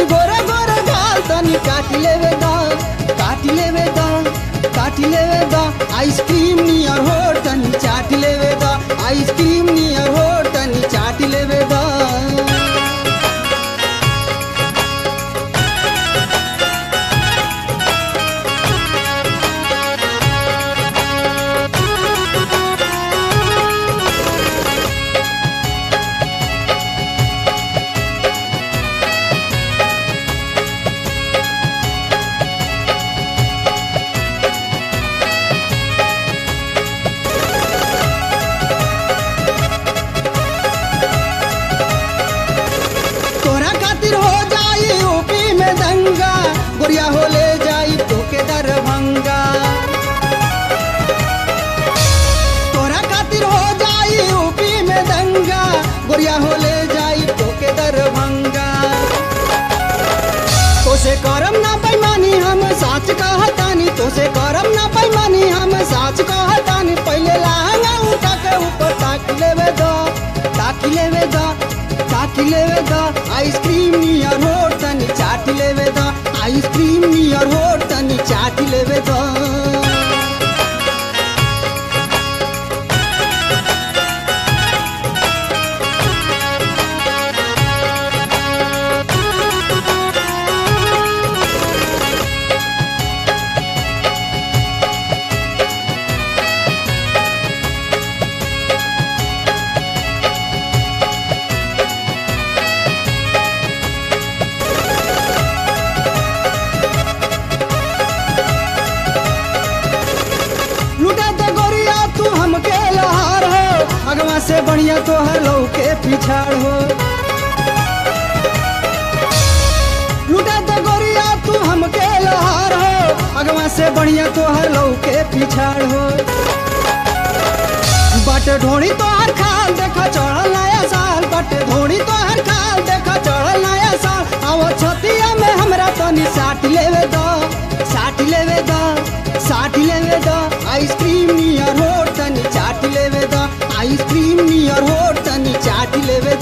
गोरे गोरे गाल तनी काट लेवे दा काट लेवे दा काट लेवे दा आइसक्रीम नियर हो तनी चाट लेवे दा आइसक्रीम नियर हो तनी चाट लेवे दा तोरा खातिर हो जाई यूपी में दंगा गुड़िया हो ले जाई तोके दरभंगा तोरा खातिर हो जाई यूपी में दंगा गुड़िया हो ले जाई तोके दरभंगा तोसे करम ना बेईमानी हम साच कहतानी तोसे करम ना बेईमानी हम साच कहतानी पहले लहंगा उठा के ऊपर ताक लेवे दो ताक लेवे दो ताक लेवे दो आइसक्रीम नियर हो तनी चाट लेवे दो आइसक्रीम नियर हो तनी चाट लेवे दो लुटा दे गोरिया तू हमके लहार हो अगवा से बढ़िया तो हर के पिछाड़ हो लुटा दे गोरिया तू हमके लहार हो अगवा से बढ़िया तो हर के पिछाड़ हो बट ढोड़ी तो हर खाल देखा चढ़ल नया साल बट ढोड़ी तो हर खाल देखा चढ़ल नया साल आवो छतिया में हमरा तनी साट लेवे दो साट लेवे दो साट लेवे दो आइसक्रीम नियर हो तनी चाट लेवे दो आइसक्रीम नियर हो तनी चाट लेवे